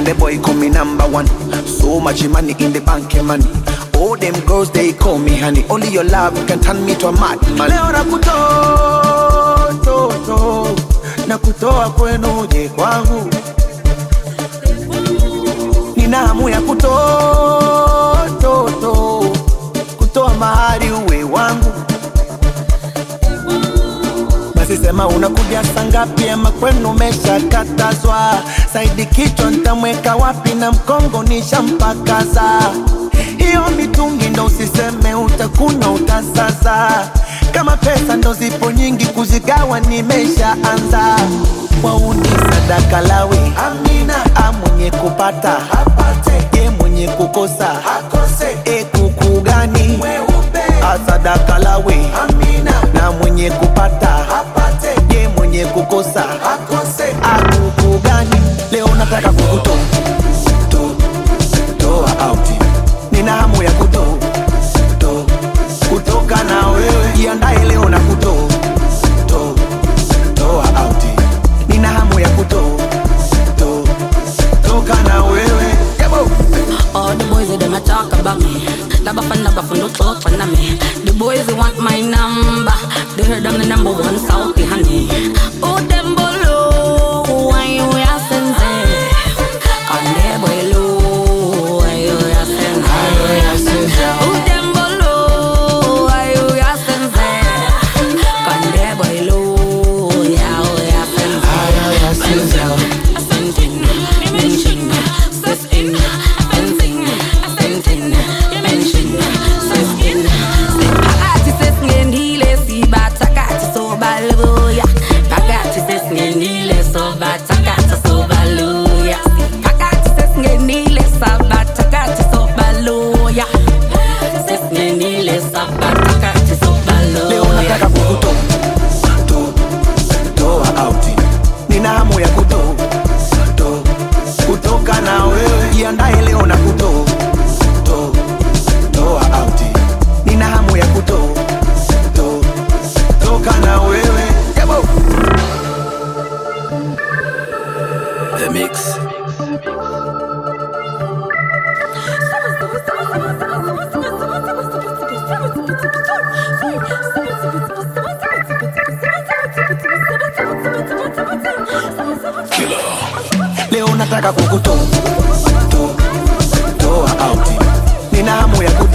and the boy call me number one. So much money in the bank, eh, money. All them girls they call me honey. Only your love can turn me to a madman. Leo nakutoa to, to, na kutoa kwenu uje kwangu, nina hamu ya kutoa to, to, kutoa mahari uwe wangu. Basi sema unakuja saa ngapi ama kwenu umeshakatazwa? Saidi kichwa nitamweka wapi na mkongo nishampakaza. Hiyo mitungi ndo usiseme utakunywa utasaza. Kama pesa ndo zipo nyingi kuzigawa nimeshaanza. Wauni sadaka lawe, amina. A mwenye kupata apate, ye mwenye kukosa akose. E kuku gani mweupe, asadaka lawe, amina. Na mwenye kupata apate, ye mwenye kukosa akose. Akuku gani leo nataka kukutoa to, toa out. Nina hamu ya kutoa to, kutoka na wewe, jiandae leo na kutoa to, toa out. Nina hamu ya kutoa to, toka na wewe Yabo. All the boys they them a talk about me. Laba fan laba fan don't talk fan me. The boys they want my number. They heard I'm the number one Southie honey. Oh them below, why you asking say? Can they below, why you asking say? Oh them below, why you asking say? Can they below, yeah, oh asking say? Ascending, mention, sustain, ascending, ascending, mention, sustain. Pagati ses ngendile si batakati so baluya. Pagati ses ngendile so batakati so baluya. Pagati ses ngendile sa batakati so baluya. Ses ngendile sa batakati so leo baluya. nataka kukutoa to, toa out. Nina hamu ya kutoa to, kutoka na wewe, jiandae leo na kutoa to, toa out. Nina hamu ya kutoa to, toka na wewe Yabo. The Mix. Leo nataka kukutoa to, toa out. Nina hamu ya kutoa